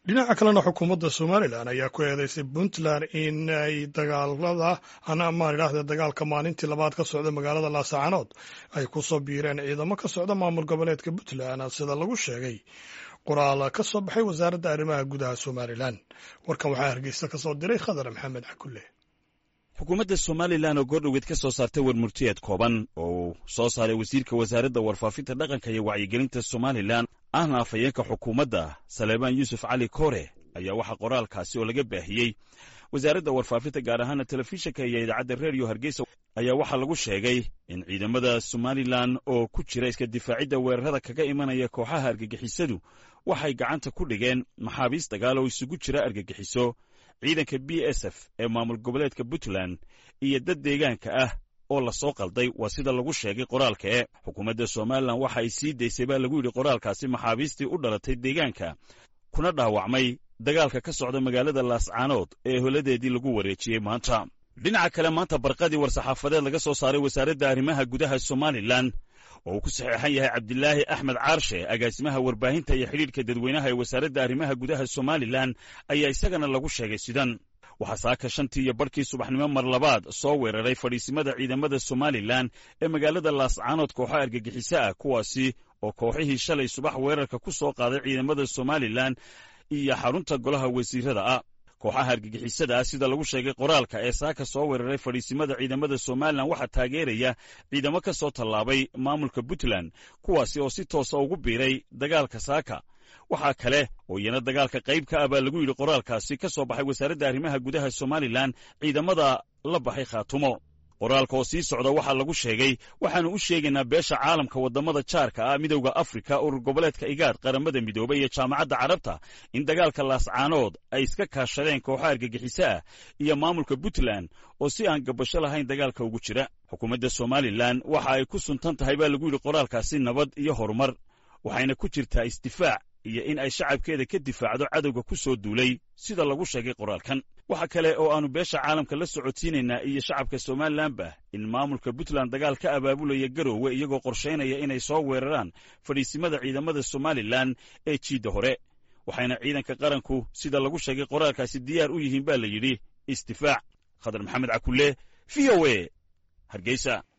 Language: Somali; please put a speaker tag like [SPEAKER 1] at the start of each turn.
[SPEAKER 1] dhinaca kalena xukuumadda somalilan ayaa ku eedeysay puntland in ay dagaalada maan idhaahde dagaalka maalintii labaad ka socda magaalada laascaanood ay ku soo biireen ciidamo ka socda maamul goboleedka puntland sida lagu sheegay qoraal ka soo baxay wasaaradda arrimaha gudaha somalilan warkan waxaa hargeysa ka soo diray khadar maxamed cakulle
[SPEAKER 2] xukuumadda somalilan oo goordhoweed ka soo saartay warmurtiyeed kooban oo uu soo saaray wasiirka wasaaradda warfaafinta dhaqanka iyo wacyigelinta somalilan ahna afhayeenka xukuumadda saleebaan yuusuf cali koore ayaa waxaa qoraalkaasi oo laga baahiyey wasaaradda warfaafinta gaar ahaana telefishinka iyo idaacadda reediyo hargeysa ayaa waxaa lagu sheegay in ciidamada somalilan oo ku jira iska difaacidda weerarada kaga imanaya kooxaha argagixisadu waxay gacanta ku dhigeen maxaabiis dagaal oo isugu jira argagixiso ciidanka b s f ee maamul goboleedka puntland iyo dad deegaanka ah oo la soo qalday waa sida lagu sheegay qoraalka e xukuumadda somalilan waxa ay sii daysay baa lagu yidhi qoraalkaasi maxaabiistii u dhalatay deegaanka kuna dhaawacmay dagaalka ka socda magaalada laascaanood ee holadeedii lagu wareejiyey maanta dhinaca kale maanta barqadii war-saxaafadeed laga soo saaray wasaaradda arrimaha gudaha somalilan oo uu ku saxeexan yahay cabdilaahi axmed caarshe agaasimaha warbaahinta iyo xidhiidhka dadweynaha ee wasaaradda arrimaha gudaha somalilan ayaa isagana lagu sheegay sidan waxaa saaka shantii iyo barhkii subaxnimo mar labaad soo weeraray fadhiisimada ciidamada somalilan ee magaalada laascaanood kooxo argagixiso ah kuwaasi oo kooxihii shalay subax weerarka ku soo qaaday ciidamada somalilan iyo xarunta golaha wasiirada ah kooxaha argagixisada ah sida lagu sheegay qoraalka ee saaka soo weeraray fadhiisimada ciidamada somalilan waxaa taageeraya ciidamo ka soo tallaabay maamulka puntland kuwaasi oo si toosa ugu biiray dagaalka saaka waxaa kale oo iyana dagaalka qayb ka ah baa lagu yidhi qoraalkaasi ka soo baxay wasaaradda arrimaha gudaha somalilan ciidamada la baxay khaatumo qoraalka oo sii socda waxaa lagu sheegay waxaannu u sheegaynaa beesha caalamka waddamada jaarka ah midowda afrika urur goboleedka igaad qaramada midoobay iyo jaamacadda carabta in dagaalka laascaanood ay iska kaashadeen kooxo argagixiso ah iyo maamulka puntland oo si aan gabasho lahayn dagaalka ugu jira xukuumadda somalilan waxa ay ku suntan tahay baa lagu yidhi qoraalkaasi nabad iyo horumar waxayna ku jirtaa isdifaac iyo in ay shacabkeeda ka difaacdo cadowga ku soo duulay sida lagu sheegay qoraalkan waxa kale oo aannu beesha caalamka la socodsiinaynaa iyo shacabka somalilanba in maamulka puntland dagaal ka abaabulaya garoowe iyagoo qorshaynaya inay soo weeraraan fadhiisimada ciidamada somalilan ee jiidda hore waxayna ciidanka qaranku sida lagu sheegay qoraalkaasi diyaar u yihiin baa la yidhi isdifaac khadar maxamed cakulle v o e hargeysa